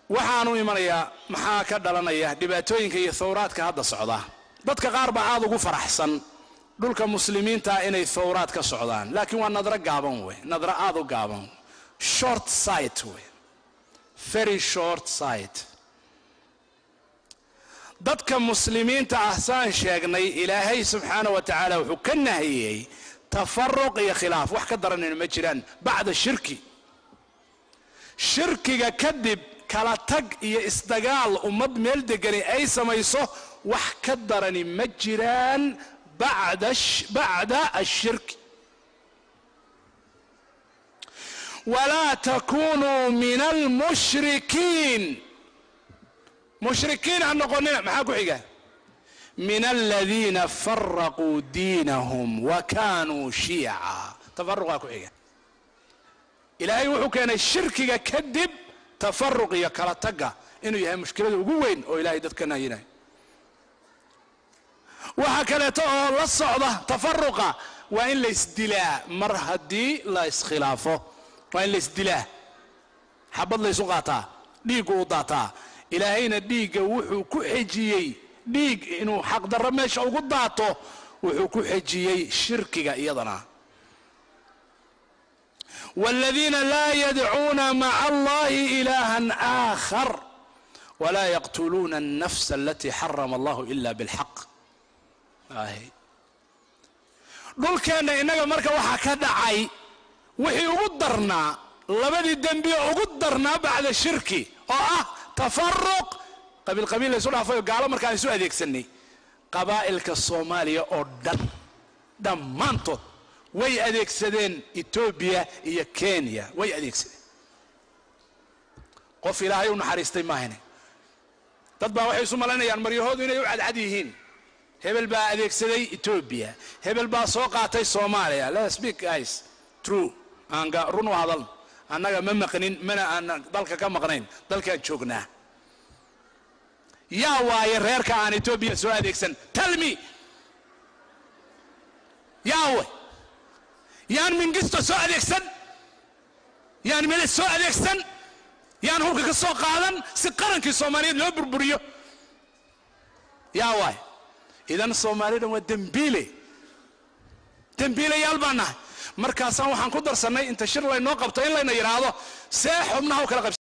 waxaanu imanayaa maxaa ka dhalanaya dhibaatooyinka iyo thawraadka hadda socda dadka qaar baa aada ugu faraxsan dhulka muslimiinta inay thawraad ka socdaan laakiin waa nadro gaaban wey nadro aada u gaaban short sight wey very short sight dadka muslimiinta ah saan sheegnay ilaahay subxaana wa tacaala wuxuu ka nahiyey tafaruq iyo khilaaf wax ka daranayna ma jiraan bacda shirki shirkiga kadib kala tag iyo isdagaal ummad meel degani ay samayso wax ka darani ma jiraan bacda ashirki walaa takunuu min almushrikiin mushrikiin ha noqonina maxaa ku xiga min aladiina faraquu diinahum wa kanuu shiica tafaruqaa ku xiga ilaahay wuxuu keenay shirkiga kadib tafaruq iyo kala tagga inuu yahay mushkilada ugu weyn oo ilahay dadka nahyinayo waxaa kaleeto oo la socda tafaruqa waa in laysdilaa mar haddii la iskhilaafo waa in laysdilaa xabad laysu qaataa dhiiggu u daataa ilaahayna dhiigga wuxuu ku xejiyey dhiig inuu xaqdarro meesha ugu daato wuxuu ku xejiyey shirkiga iyadana wاladiina laa yadcuuna maca allahi ilaha aakhar wlaa yaqtuluuna الnafsa alatii xarama allahu ila bاlxaq dhulkeenna innaga marka waxaa ka dhacay wixii ugu darnaa labadii dembi ugu darnaa bacda shirki oo ah tafaruq qabiil qabiil laysu dhaafayo gaalo markaan isu adeegsanay qabaa'ilka soomaaliya oo dhan dhammaantood way adeegsadeen etoobiya iyo kenya way adeegsadeen qof ilaahay u naxariistay maahane dad baa waxay isu malaynayaan maryahoodu inay u cadcad yihiin hebel baa adeegsaday etoobiya hebel baa soo qaatay soomaaliya let speak guys true aan run u hadal annaga ma maqnin mana aan dalka ka maqnayn dalkaan joognaa yaa waaye reerka aan etoobiya soo adeegsan talmi yaawe yaan mingisto soo adeegsan yaan meles soo adeegsan yaan hulka ka soo qaadan si qarankii soomaaliyeed loo burburiyo yaa waay idan soomaalidan waa dembiile dembiilayaal baan nahay markaasaan waxaan ku darsannay inta shir laynoo qabto in layna yidhaahdo see xubnaha u kala qabs